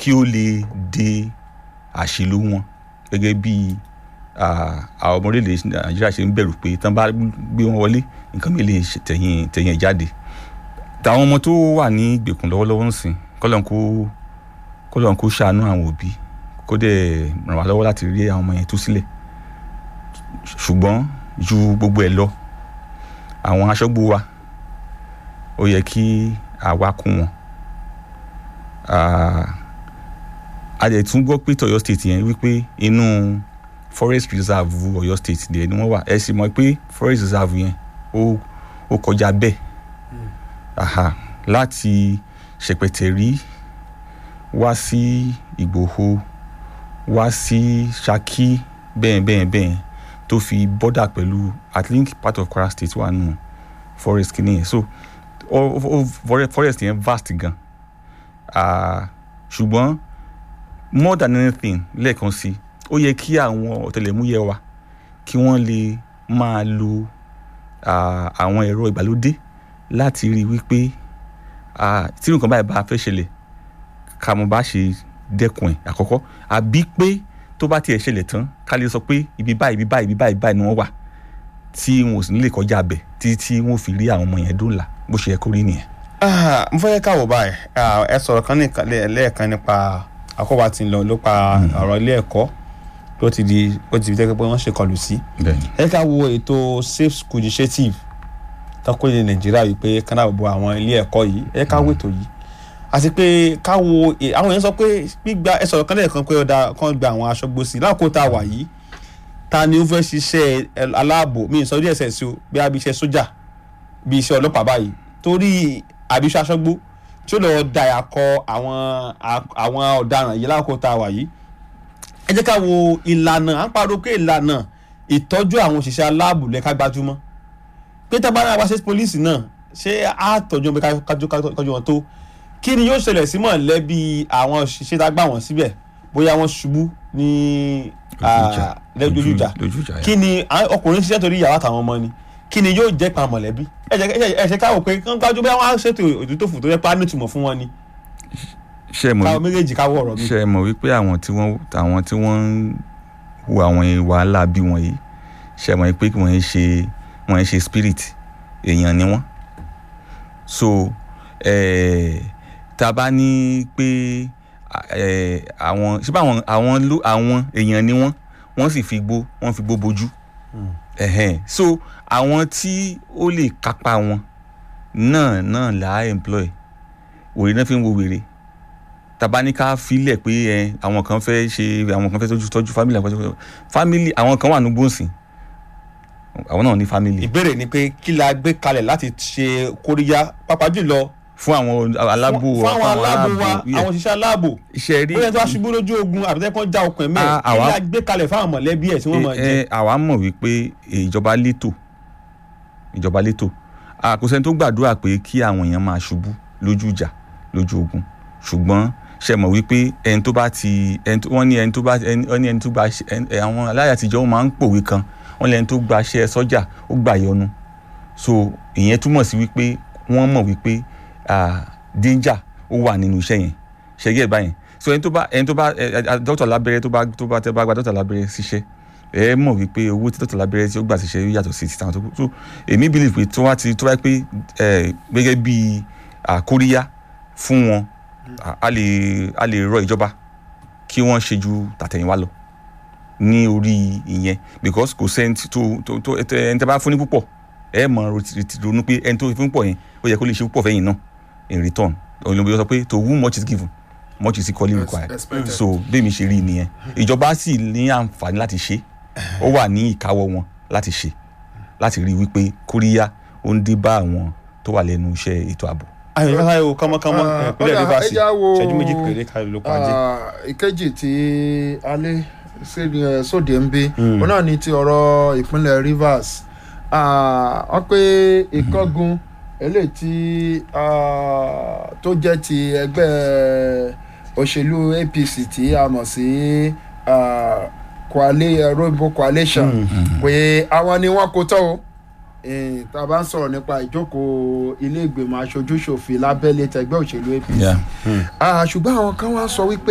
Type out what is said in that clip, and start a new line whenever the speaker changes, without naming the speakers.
kí ó lè de àṣìlò wọn gẹ́gẹ́ bí ah, àwọn ọmọ orílẹ̀ nàìjíríà ṣe ń bẹ̀rù pé tán bá gbé wọn wọlé nǹkan mi lè ṣe tẹ̀yìn tẹ̀yìn ẹ̀ jáde tàwọn ọmọ tó wà ní ìgbèkùn lọ́wọ́lọ́wọ́ ń sìn kọ́lọ́n kó kọ́lọ́n kó ṣàánú àwọn òbí kó dẹ̀ ràn wá lọ́wọ́ láti rí àwọn ọmọ yẹn tú sílẹ̀ ṣùgbọ́n ju gbogbo ẹ̀ lọ àwọn aṣọ́gbó wa ó yẹ kí àwa kún wọn Ah, a dẹ̀ tún gbọ́ pé tọ̀yọ́ state yẹn wípé inú forest reserve Ọ̀yọ́ state dẹ̀ ni wọ́n wà ẹ sì mọ̀ pé forest reserve yẹn ó ó kọjá bẹ́ẹ̀ aha láti ṣèpẹtẹrí wá sí ìgbòho wá sí ṣakí bẹ́ẹ̀ bẹ́ẹ̀ bẹ́ẹ̀ tó fi bọ́dà pẹ̀lú at least part of kwara state wà nù forest kìíní yẹn so ó ó ó forest yẹn vast gan ah, ṣùgbọ́n more than anything lẹ́ẹ̀kan sí ó yẹ kí àwọn ọ̀tẹlẹ̀múyẹ́ wa kí wọ́n lè máa lo ah, àwọn ẹ̀rọ ìgbàlódé láti rí i wípé ah, tí nǹkan báyìí bá fẹ́ ṣẹlẹ̀ ká mo bá ṣe dẹ́kun ẹ̀ àkọ́kọ́ àbí pé tó bá tiẹ̀ ṣẹlẹ̀ tán ká lè sọ pé ibi báyìí ibi báyìí ibi báyìí báyìí ni wọ́n wà tí wọn ò sì ní lè kọjá abẹ títí tí wọn ò fi rí àwọn ọmọ yẹn dóòlà bó ṣe yẹ kó rí nìyẹn.
Ah, mo fẹ́ káwọ̀ báyìí Ah, ẹ sọ̀rọ̀ kan nìkan lẹ́- lẹ́ẹ̀kan nípa àkọ́bà tí ń lọ ló pa ọ̀rọ̀ ilé ẹ̀kọ́ ló ti di ó ti fi jẹ́ pé wọ́n ṣe kọlù sí.
bẹ́ẹ̀ni
ẹ ká wo ètò safe school initiative tọ́kọ́ ilẹ̀ nàìjíríà yìí pé kánà bọ̀ àwọn ilé ẹ̀kọ́ yìí ẹ ká wo ètò yìí àti pé ká wo e- àwọn èèyàn sọ pé gbígba ẹ sọ̀rọ̀ kan lẹ́ẹ̀kan pé ọ̀dà kan gba àwọn aṣọ́gbó sí láàkó tá a wà yìí ta ni ó fẹ́ ṣiṣẹ́ ẹ- aláàbò mi ì sọ díẹ̀ sẹ́ẹ̀ sí o bí a bí iṣẹ́ sójà bí iṣẹ́ ọlọ́pàá báyìí torí àbíṣe aṣọ́gbó tí ó lọ dàyà kọ àwọn a- àwọn ọ̀daràn yìí láàkó tá a wà yìí ẹ jẹ́ ká wo ìlànà à ń pariwo pé ìlànà ìtọ́jú àwọn òṣìṣẹ́ aláàbò lẹ́ka gbajúmọ́ pé tábàárà wá sí pólíìsì náà ṣé á tọ́jú wọn pé ká- kájú kájú wọn tó kí ni yóò ṣẹlẹ̀ sí mọ̀lẹ́bí àwọn òṣìṣẹ́ tá a gbà wọ́n síbẹ̀ bóyá wọ́n ṣubú ní
Lójú ìjà.
lójú ìjà
lójú ìjà yẹn.
kí ni àwọn ọkùnrin ṣiṣẹ́ torí ìyàwó àtàwọn ọmọ ni kí ni yóò jẹ́ pa mọ̀lẹ́bí ẹ jẹ́- ẹ jẹ́- ẹ ṣe káwọ́ pé kán gbájú bẹ́ẹ̀ wọ́n á ṣètò òtútòfù tó yẹ pé á nítumọ̀ fún wọn ni
ṣe é mọ̀
káwọ́ méjèèjì káwọ́ ọ̀rọ̀ mi.
ṣe é mọ̀ wípé àwọn tí wọ́n àwọn tí wọ́n ń hu àwọn wàhálà bí wọ̀nyí ṣe é mọ̀ wípé wọ́n ń ṣe wọ́n ń ṣe spirit èèyàn ni wọ́n so eh, tá a bá ní pé eh, àwọn ṣé báwọn àwọn ló àwọn èèyàn ni wọ́n wọ́n sì fi gbó wọ́n fi gbó bojú ẹ̀hẹ́n so àwọn tí ó lè kápá wọn náà náà là á employ wèrè náà fi ń wo wèrè tàbá ní ká filẹ̀ pé ẹ àwọn kan fẹ́ ṣe àwọn kan fẹ́ tọ́jú tọ́jú family àwọn kan fẹ́ family àwọn kan wà ní gbòǹsìn àwọn náà ní family
ìbéèrè ni pé kí la gbé kalẹ̀ láti ṣe kóríyá pàápàá jùlọ
fún àwọn aláàbò
fún àwọn aláàbò wa
yeah.
àwọn òṣìṣẹ́ aláàbò
iṣẹ́ rí
bóyá tó wá ṣubú lójú ogun àbí tẹ́kọ̀ já okùn ẹ̀mẹ́
Ah,
kí
àwa-
la gbé kalẹ̀ fáwọn mọ̀lẹ́bí ẹ̀ tí wọ́n mọ̀
ẹ
jẹ́
ẹ, àwa mọ̀ wípé ìjọba létò ìjọba létò Ah, kò sẹ́ni tó gbàdúrà pé kí àwọn èèyàn máa ṣubú lójú ìjà lójú ogun ṣùgbọ́n ṣe mọ̀ wípé ẹni tó bá ti ẹni tó wọ́n ní ẹni tó bá ẹni wọ́n ní ẹni tó gba ṣe- ẹni- ẹ, àwọn aláyà àtijọ́ wọn máa ń pòwe kan wọ́n ní ẹni tó gba ṣẹ́ sọ́jà ó gbà yọnu so ìyẹn túmọ̀ sí wípé wọ́n mọ̀ wípé ah, danger ó wà nínú iṣẹ́ yẹn ṣẹ́gẹ́ báyẹn so ẹni tó bá ẹni tó bá ẹ, ẹ, dókítà lábẹ́rẹ́ tó bá tó bá tẹ́ bá gba dókítà lábẹ́rẹ́ síṣẹ́ ẹ mọ̀ wípé owó tí dókítà lábẹ́rẹ́ tí ó gbà síṣẹ́ yóò yàtọ̀ sí ti tàwọn tó kù so èmi believe pé tó wá ti tó wá pé ẹ gẹ́gẹ́ bí àkóríyá fún wọn a- a lè a lè rọ ìjọba kí wọ́n ṣe ju tàtẹ̀yìnwá lọ ní orí ìyẹn because kò sẹ́ni tí- tó tó tó ẹ tẹ- ẹni tẹ́ bá fún ní púpọ̀ ẹ mọ̀ ro- ti- ronú pé ẹni tó fún púpọ̀ yẹn ó yẹ kó lè ṣe púpọ̀ fẹ́yìn náà in return olùbí sọ pé to whom much is given much is equally required
expected.
so bẹ́ẹ̀ mi ṣe rí i nìyẹn ìjọba sì ní àǹfààní láti ṣe ó wà ní ìkáwọ́ wọn láti ṣe láti rí i wípé kóríyá ó ń dé bá àwọn tó wà lẹ́nu iṣẹ́ ètò ààbò.
ayọ̀ ìfẹ́ sáyẹ̀ o kánmọ́kánmọ́
Ah,
ìpínlẹ̀
ọ̀dà,
rivers
ẹ já wo-
ṣẹ́jú méjì péré ká ló pa jẹ́.
Ah, ìkejì tí alẹ́ sí- eh, sóde ń bí òun náà ni ti ọ̀rọ̀ ìpínlẹ̀ rivers Ah, wọ́n pé ìkángun eléyìí tí ah, tó jẹ́ ti ẹgbẹ́ òṣèlú apc tí a mọ̀ sí ah, Coali- eh, rainbow coalition pé àwọn ni wọ́n kó tọ́ o Eh, tá a bá ń sọ̀rọ̀ nípa ìjókòó ilé ìgbìmọ̀ aṣojú ṣòfin lábẹ́lé tẹgbẹ́ òṣèlú apc
Yeah.
Ah, ṣùgbọ́n àwọn kan wá sọ wípé